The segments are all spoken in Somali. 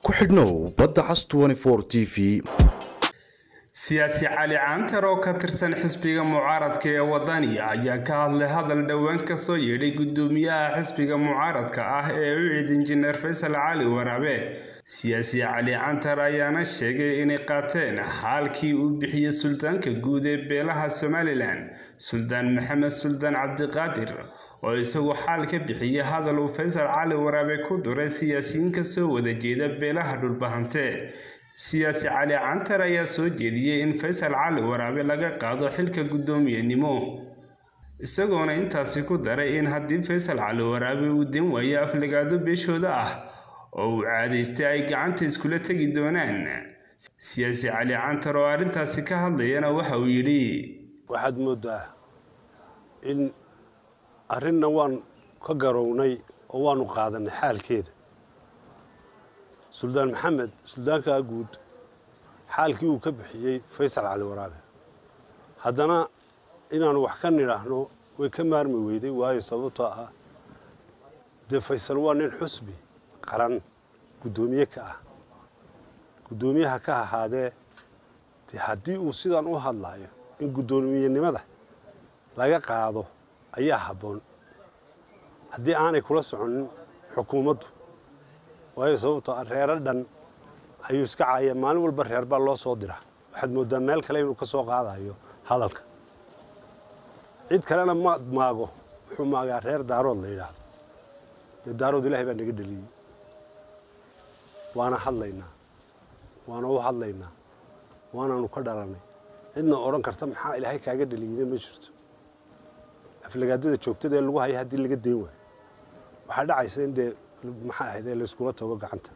ku xidhnow badda cas t v siyaasi cali caantar oo ka tirsan xisbiga mucaaradka ee wadani ayaa ka hadlay hadal dhowaan kasoo yeedhay gudoomiyaha xisbiga mucaaradka ah ee u cid injineer faysal cali waraabe siyaasi cali cantar ayaana sheegay inay qaateen xaalkii uu bixiyey suldaanka guud ee beelaha somalilan suldaan maxamed suldaan cabdiqaadir oo isagu xaal ka bixiyey hadal uu faysal cali waraabe ku duray siyaasiyiin kasoo wada jeeda beelaha dhulbahante siyaasi cali cantar ayaa soo jeediyey in faysal cali waraabe laga qaado xilka guddoomiyenimo isagoona intaasi ku daray in haddii faysal cali waraabe uu den waayo aflagaado beeshooda ah oo uu caadaystay ay gacanta iskula tegi doonaan siyaasi cali cantar oo arrintaasi ka hadlayana waxa uu yidhi waxaad mooddaa in arrinna waan ka garownay oo waanu qaadanay xaalkeeda suldaan maxamed suldaankaa guud xaalkii uu ka bixiyey faysal cali waraabe haddana inaanu wax ka nidhaahno way ka maarmi weyday waayo sababtoo ah dee faysal waa nin xusbi qaran guddoomiye ka ah guddoomiyaha ka ahaadee dee haddii uu sidaan u hadlaayo in guddoomiyenimada laga qaado ayaa habboon haddii aanay kula soconin xukuumaddu waayo sababtoo ah reero dhan ayuu iska caaya maalin walba reer baa loo soo diraa waxaad mooddaa meel kale inuu ka soo qaadayo hadalka cid kalena ma maago wuxuu maagaa reer daarood la yidhaahdo dee daarood ilaahay baa naga dheliyey waana hadlaynaa waana u hadlaynaa waanaanu ka dhalanay cidna odhan karta maxaa ilaahay kaaga dheliyeyna ma jirto aflagaadada joogtada ee lagu haya haddii laga dayn waayo waxaa dhacaysa in dee maxaa ahayd ee layskula tago gacanta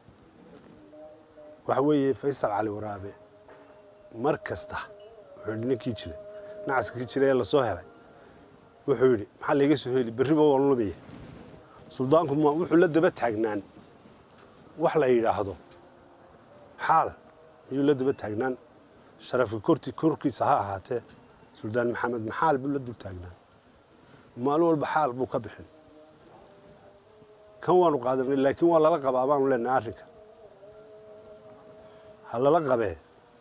waxa weeye faysal cali waraabe mar kasta wuxuu yidhi ninkii jira nacaskii jira ee lasoo helay wuxuu yidhi maxaa layga soo heli berriba waan lumaya suldaanku ma wuxuu la daba taagnaan wax la yidhaahdo xaal ayuu la daba taagnaan sharafka korti korkiisa ha ahaatee suldaan maxamed maxaal buu la dul taagnaan maalin walba xaal buu ka bixin kan waanu qaadanay laakiin waa lala qabaa baanu leenahay arrinka ha lala qabee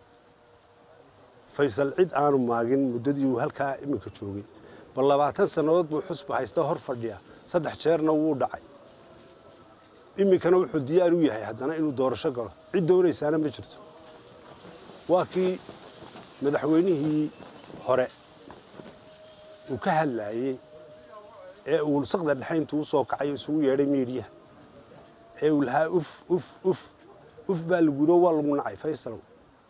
faysal cid aanu maagin muddadii uu halkaa iminka joogay bal labaatan sannadood buu xusba haysta hor fadhiya saddex jeerna wuu dhacay iminkana wuxuu diyaar u yahay haddana inuu doorasho galo cid doonaysaana ma jirto waa kii madaxweynihii hore uu ka hadlaayey ee uu saqda dhexe intuu usoo kacay isugu yeedhay miidhiyaha ee uu lahaa uf uf uf uf baa lagu yidhi oo waa lagu nacay faysalow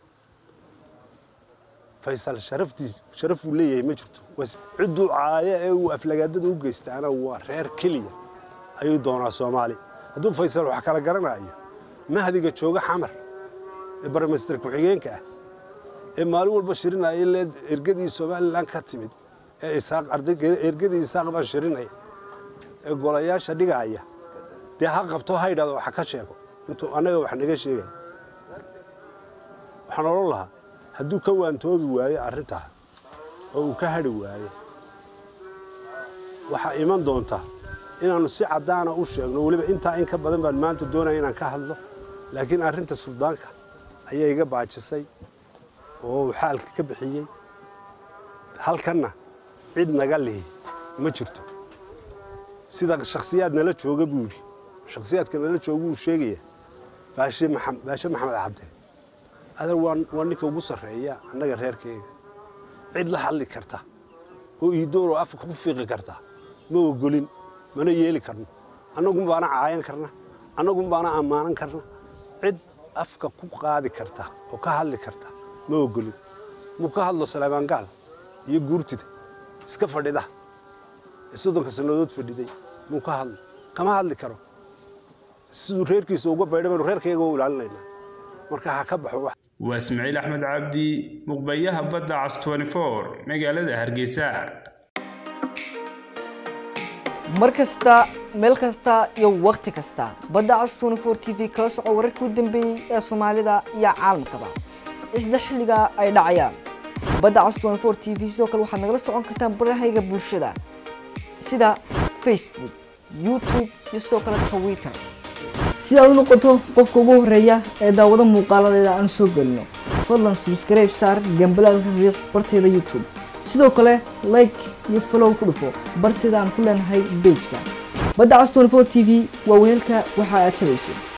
faysal sharaftiis sharaf uu leeyahay ma jirto cidduu caayo ee uu aflagaadada u geystaana waa reer keliya ayuu doonaa soomaali hadduu faysal wax kala garanayo mahdiga jooga xamar ee baramaster ku-xigeenka ah ee maalin walba shirinaya le ergadii somalilan ka timid ee isaaq ergadii isaaq baan shirinaya ee golayaasha dhigaaya dee ha qabto ha yidhahdo wax ka sheego intuu annaga wax naga sheegaya waxaan odhan lahaa hadduu ka waantoobi waayo arrintaa oo uu ka hadhi waayo waxaa iman doonta inaannu si caddaana u sheegno weliba intaa in ka badan baan maanta doonaya inaan ka hadlo laakiin arrinta suldaanka ayaa iga baajisay oo uu xaalka ka bixiyey halkanna cid naga lihi ma jirto sida shakhsiyaad nala jooga buu yidhi shakhsiyaadka nala jooga wuu sheegaya baashe maxamed cabde adar waa ninka ugu sarreeya annaga reerkeyga cid la hadli karta oo iidooroo afka ku fiiqi karta ma ogolin mana yeeli karno annagun baana caayan karna annagun baana ammaanan karna cid afka ku qaadi karta oo ka hadli karta ma ogolin muu ka hadlo salaabaangaal iyo guurtida iska fadhida ee soddonka sannadood fadhiday muu ka hadlo kama hadli karo siduu reerkiisa uga baydha baynu reerkayga u ilaalinaynaa marka ha ka baxo wax waa ismaaciil axmed cabdi muqbayaha badda cas magaalada hargeysa mar kasta meel kasta iyo wakhti kasta badda cas t v kala soco wararkii u dambeeyey ee soomaalida iyo caalamkaba isla xilliga ay dhacayaan badda cas t v sidoo kale waxaad nagala socon kartaan barahayga bulshada sida facebook youtube iyo sidoo kale twitter si aad u noqoto qofka ugu horeeya ee daawado muuqaaladeeda aan soo gelino fadlan subscribe saar gambalaalka riiq barteeda youtube sidoo kale like iyo follow ku dhufo barteeda aan ku leenahay bejka badda cas 24 t v waa weelka waxa aad tabayso